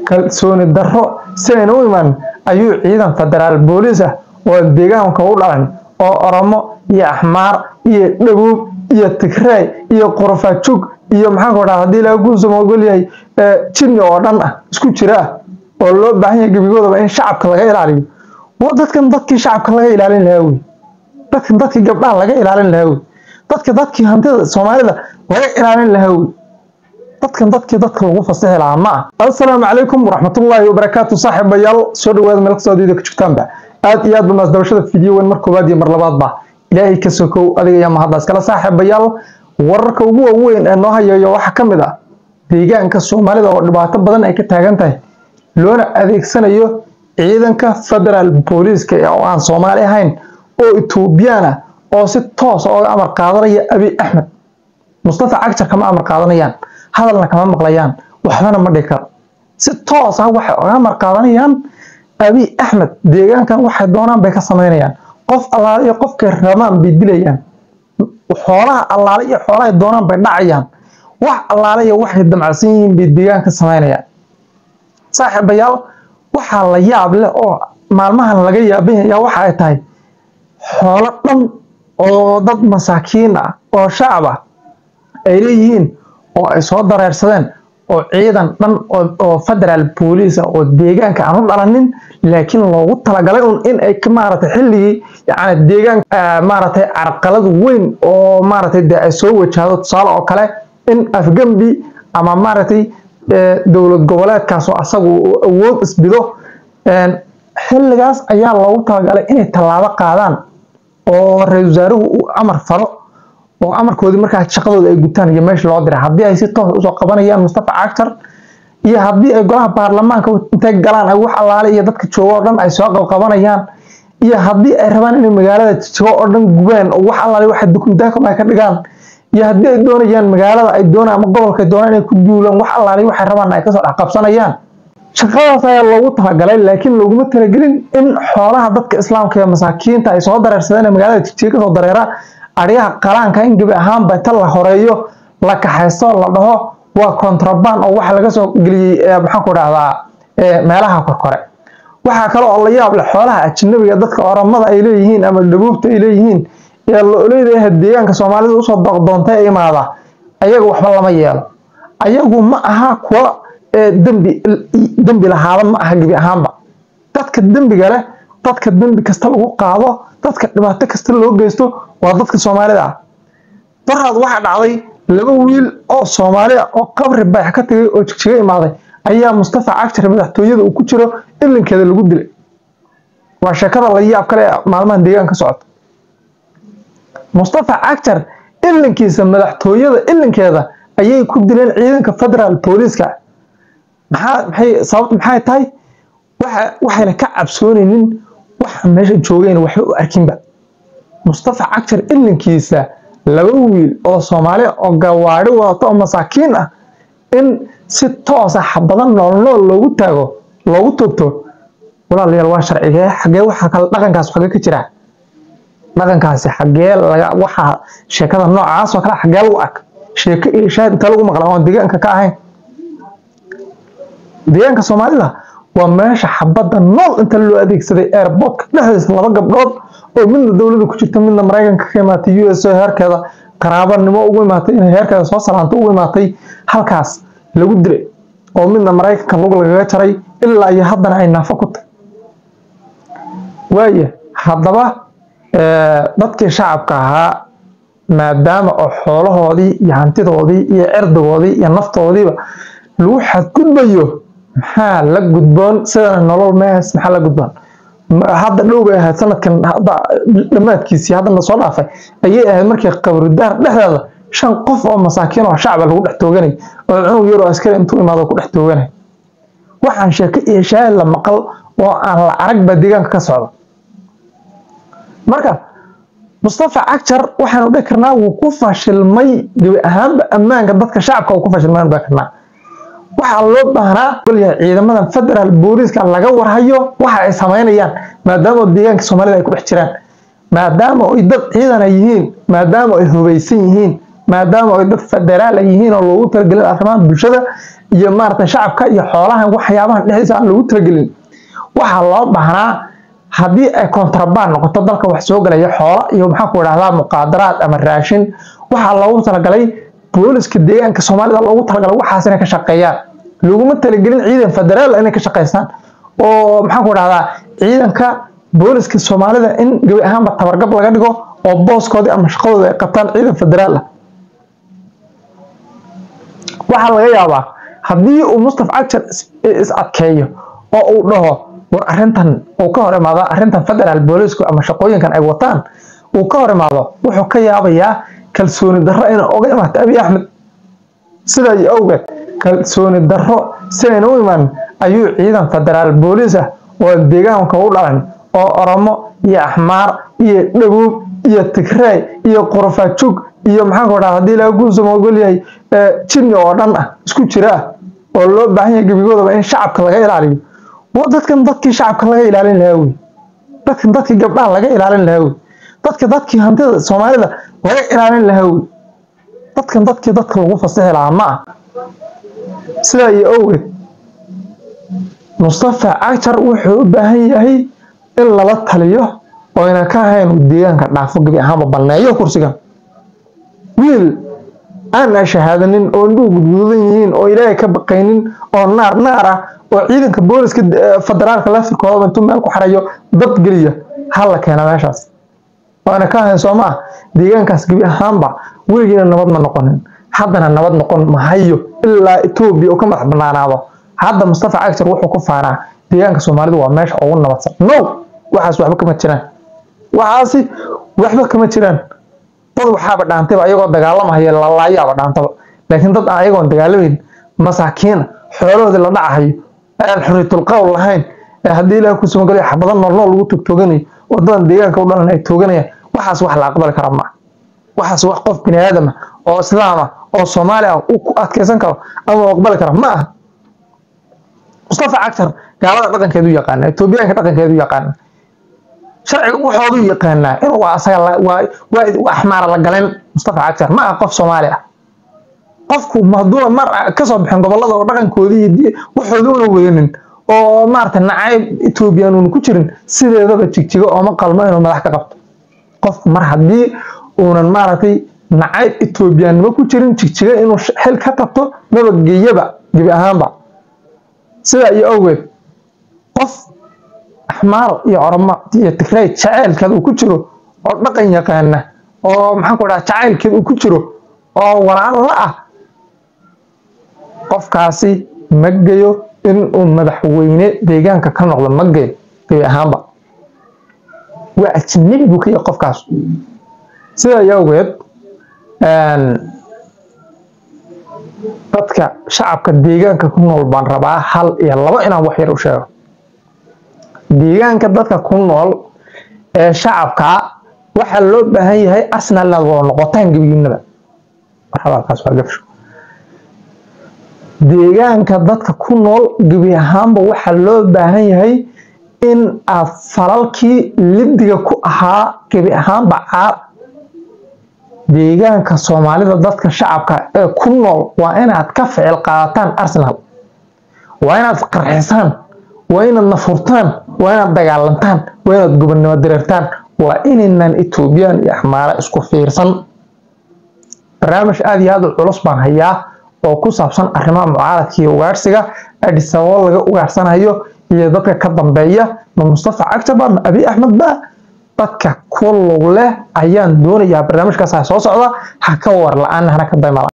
kalsooni darro si ayna u iman ayuu ciidan federaal booliis ah oo deegaanka u dhalan oo oromo iyo axmaar iyo dhabuub iyo tigreey iyo qorofajug iyo maxaanku dhaha haddii ilaaha guusama ogol yahay jinni oo dhan ah isku jira ah oo loo baahan yahay gebigoodaba in shacabka laga ilaaliyo dadkan dadkii shacabka laga ilaalin lahaa wey dadkan dadkii gabdhaha laga ilaalin lahaa wey dadka dadkii hantida soomaalida laga ilaalin lahaa wey dadkan dadkii dadka lagu fasixi lahaa ma ah assalaamu calaykum waraxmatullaahi wabarakaatu saaxiibayaal soo dhawaada meel kastoo adiida ka jirtaanba aad iyo aad ba maasdabashada fidiyo weyn mar koobaad iyo mar labaadba ilaahay ka sokow adiga iyo mahaddaas kala saaxiibayaal wararka ugu waaweyn ee noo hayayo waxaa ka mid ah deegaanka soomaalida oo dhibaato badan ay ka taagan tahay loona adeegsanayo ciidanka federaal booliiska oo aan soomaali ahayn oo etoobiyaan ah oo si toos ooga amar qaadanaya abiy axmed mustafa cagjar kama amar qaadanayaan hadalna kama maqlayaan waxbana ma dhihi karo si toos ah waxay oga amar qaadanayaan abiy axmed deegaankan waxay doonaan bay ka samaynayaan qof allaale iyo qofkay rabaan bay dilayaan xoolaha allaale iyo xoolahay doonaan bay dhacayaan wax allaale iyo waxay damacsan yihiin bay deegaanka samaynayaan saaxiibayaal waxaa la yaab leh oo maalmahan laga yaabanya waxa ay tahay xoolo dhan oo dad masaakiin ah oo shacab ah ay leeyihiin oo ay soo dareersadeen oo ciidan dhan oo federaal booliis ah oo deegaanka aan u dhalanin laakiin loogu talagalay un in ay maaragtay xilligii yani deegaanka maaragtay carqalad weyn oo maaragtay dee ay soo wajahdo tusaale oo kale in afgambi ama maaragtay dowlad goboleedkaas oo asagu awood isbido xilligaas ayaa loogu talagalay inay tallaabo qaadaan oo ra-isul wasaaruhu uu amar faro oo amarkoodii markaa shaqadooda ay gutaan iyo meesha loo diray haddii ay si toos usoo qabanayaan mustafa cagtar iyo haddii ay golaha baarlamaanka intay galaan ay wax allaale iyo dadka jooga oo dhan ay soo qabqabanayaan iyo haddii ay rabaan inay magaalada jijigo oo dhan gubaan oo wax allaale waxa dukumdaakam ay ka dhigaan iyo haddii ay doonayaan magaalada ay doonaan ama gobolka ay doonaan inay ku duulaan wax allaale waxay rabaan ay kasoo dhex qabsanayaan shaqadaas ayaa loogu talagalay laakiin looguma talagelin in xoolaha dadka islaamka iyo masaakiinta ay soo dareersadeen ee magaalada jijiga kasoo dareera aryaha qalaanka in gebi ahaanba inta la horeeyo la kaxaysto la dhaho waa contraband oo waxa laga soo geliyey maxaan ku dhahdaa meelaha korkore waxaa kale oo la yaab leh xoolaha ajnabiga dadka oramada ay leeyihiin ama dhabuubta ay leeyihiin ee lo-oleedaha deegaanka soomaalida usoo doqdoonta ee imaada ayaga waxba lama yeelo ayagu ma aha kuwa dembi dembi lahaada ma aha gebi ahaanba dadka dembiga leh dadka dembi kasta lagu qaado dadka dhibaato kasta loo geysto waa dadka soomaalida ah daraad waxaa dhacday laba wiil oo soomaali ah oo qabri bax ka tagay oo jigjiga imaaday ayaa mustafa cagjar madaxtooyada uu ku jiro ilinkeeda lagu dilay waa sheekada la yaab kale ee maalmahan deegaanka socota mustafa cagjar ilinkiisa madaxtooyada ilinkeeda ayay ku dileen ciidanka federaal booliiska maxaa maxay sababtu maxay tahay waxa waxayna ka cabsoonaynin waxa meesha joogeen waxba u arkinba mustafa cagjar ilinkiisa laba wiil oo soomaali oo gawaari wadato oo masaakiin ah in si toosa xabadan nool nool loogu taago loogu togto walaalayaal waa sharcigee xagee waxa kale dhaqankaas xagee ka jira dhaqankaasi xagee laga waxa sheekada noocaas oo kale xagee lagu ark sheeko iyo shaahid inta lagu maqla oon deegaanka ka ahayn deegaanka soomaalida waa meesha xabadda nool inta loo adeegsaday airportka dhexdiisa laba gabdhood oo midna dowladda ku jirta midna maraykanka ka imaatay u s o heerkeeda qaraabanimo ugu imaatay inay heerkeeda soo salaanto ugu imaatay halkaas lagu dilay oo midna maraykanka lug lagaga jaray ilaa iyo haddana ay naafo ku tahy waaya haddaba dadkii shacabka ahaa maadaama oo xoolahoodii iyo hantidoodii iyo cirdigoodii iyo naftoodiiba lagu xadgudbayo maxaa la gudboon sidana nolol mees maxaa la gudboon hadda dhow bay ahayd sanadkan hadda dhammaadkiisii haddana soo dhaafay ayay ahayd markii qabridaar dhexdeeda shan qof oo masaakiin oo shacba lagu dhex tooganay oo cunug yar oo askari intuu imaado ku dhex tooganay waxaan sheeko iyo shaahid la maqal oo aan la arag baa deegaanka ka socda marka mustafa cagjar waxaanu dhihi karnaa wuu ku fashilmay gebi ahaanba ammaanka dadka shacabka uu ku fashilmay dhihi karnaa waxaa loo baahnaa golyahay ciidamadan federaal booliiska laga warhayo waxa ay samaynayaan maadaama deegaanka soomaalida ay ku dhex jiraan maadaama ay dad ciidan ay yihiin maadaama ay hubaysan yihiin maadaama ay dad federaal ay yihiin oo loogu talagelin arrimaha bulshada iyo maarata shacabka iyo xoolahan waxyaabahan dhexdiisa aan lagu talagelin waxaa loo baahnaa haddii ay kontrabaan noqoto dalka wax soo galaya xoola iyo maxaa ku idhahdaa muqaadaraad ama raashin waxaa loogu talagalay booliska deegaanka soomaalida loogu talagalay waxaas inay ka shaqeeyaan laguma talagelin ciidan federaal inay ka shaqeystaan oo maxaa ku idhahdaa ciidanka booliska soomaalida in gebi ahaanba tabargab laga dhigo oo booskoodii ama shaqadooda ay qabtaan ciidan federaal ah waxaa laga yaabaa haddii uu mustafa cagjar is adkeeyo oo uu dhaho war arrintan uu ka hor imaado arrintan federaal boolisku ama shaqooyinkan ay wataan uu ka hor imaado wuxuu ka yaabayaa kalsooni darro inay oga imaato abiy axmed sidaa iyo awgeed kalsooni darro si ayna u imaan ayuu ciidan federaal boolis ah oo deegaanka u dhalan oo oromo iyo axmaar iyo dhabuub iyo tigray iyo qorofajug iyo maxaanku dhaha haddii laga guunsamo ogol yahay jinni oo dhan ah isku jira ah oo loo baahan yahay gebigoodaba in shacabka laga ilaaliyo dadkan dadkii shacabka laga ilaalin lahaa wey dadkan dadkii gabdhaha laga ilaalin lahaa wey dadka dadkii hantida soomaalida laga ilaalin lahaa wey dadkan dadkii dadka lagu fasixi lahaa ma ah sidaa iyo awgeed mustafa cagjar wuxuu u baahan yahay in lala taliyo oo ayna ka ahayn deegaanka dhaafo gebi ahaanba balneeyo kursigan wiil aan a shahaadanin oo indhuhu gudgududan yihiin oo ilaahay ka baqaynin oo naar naar ah oo ciidanka booliska federaalka laftirkooda intuu meel ku xarayo dad geliya hala keena meeshaas waana ka ahayn soo maa deegaankaas gebi ahaanba weligiina nabad ma noqonin haddana nabad noqon mahayo ilaa etoobiya uu ka madax banaanaado hadda mustafa cagjar wuxuu ku faanaa deegaanka soomaalidu waa meesha ugu nabadsan no waxaas waxba kama jiraan waxaasi waxba kama jiraan dad waxaaba dhaantayba ayagoo dagaalamahaya lalaayaaba dhaantaba laakiin dad aan ayagoon dagaalamayn masaakiina xoolahoodii la dhacahayo aan xuriyatul qowl lahayn ee haddii ilaah ku sumagalay xabado noolnool lagu togtooganayo wadadan deegaanka u dhalan ay tooganayaan waxaas wax la aqbali kara ma waxaas wax qof bini aadam ah oo islaam ah oo soomaali ah uu ku adkeysan karo ama uu aqbali kara ma aha mustafa cagtar gaalada dhaqankeedu yaqaana etoobiyaanka dhaqankeedu yaqaana sharciga waxoodu yaqaanaa inuu asaga waa axmaara la galeen mustafa cagtar ma aha qof soomaali ah qofku haduuna mar kasoo bixin gobolada oo dhaqankoodii iyo waxooda una wadanin oo maarata nacayb ethoobiyan uuna ku jirin sideedaba jigjigo ooma qalmo inuu madax ka qabto qofku mar haddii uunan maaragtay nacayb ethoobiyaannimo ku jirin jigjigo inuu xil ka qabto nabadgeeyaba gebi ahaanba sidaa iyo awgeed qof axmaar iyo oromo iyo tigray jaceylkeed uu ku jiro oo dhaqan yaqaana oo maxaan ku dhaha jacaylkeed uu ku jiro oo walaalo la ah qofkaasi ma geyo in uu madaxweyne deegaanka ka noqdo ma geyo gebi ahaanba waa ajnabi buu ka yahay qofkaas sidaa iyo awgeed dadka shacabka deegaanka ku nool baan rabaa hal iyo labo inaan wax yar u sheego deegaanka dadka ku nool ee shacabka waxaa loo baahan yahay asna lagoo noqotaan gebigiinaba marxabaalkaas waa gabsho deegaanka dadka ku nool gebi ahaanba waxaa loo baahan yahay in aad falalkii lidiga ku ahaa gebi ahaanba caar deegaanka soomaalida dadka shacabka ee ku nool waa inaad ka ficil qaadataan arsenal waa inaad qarxisaan waa inaad nafurtaan waa inaad dagaalantaan waa inaad gobonnimo dareertaan waa inaynan etoobiyaan iyo axmaara isku fiirsan barnaamij aada iyo aada u culus baan hayaa oo ku saabsan arrimaha mucaaradka iyo ugaarsiga adhisababo laga ugaarsanayo iyo dadka ka dambeeya ma mustafa cagtaba ma abi axmed ba dadka ku lug leh ayaan doonayaa barnaamijkaas soo socda ha ka war la-aan hana ka dayma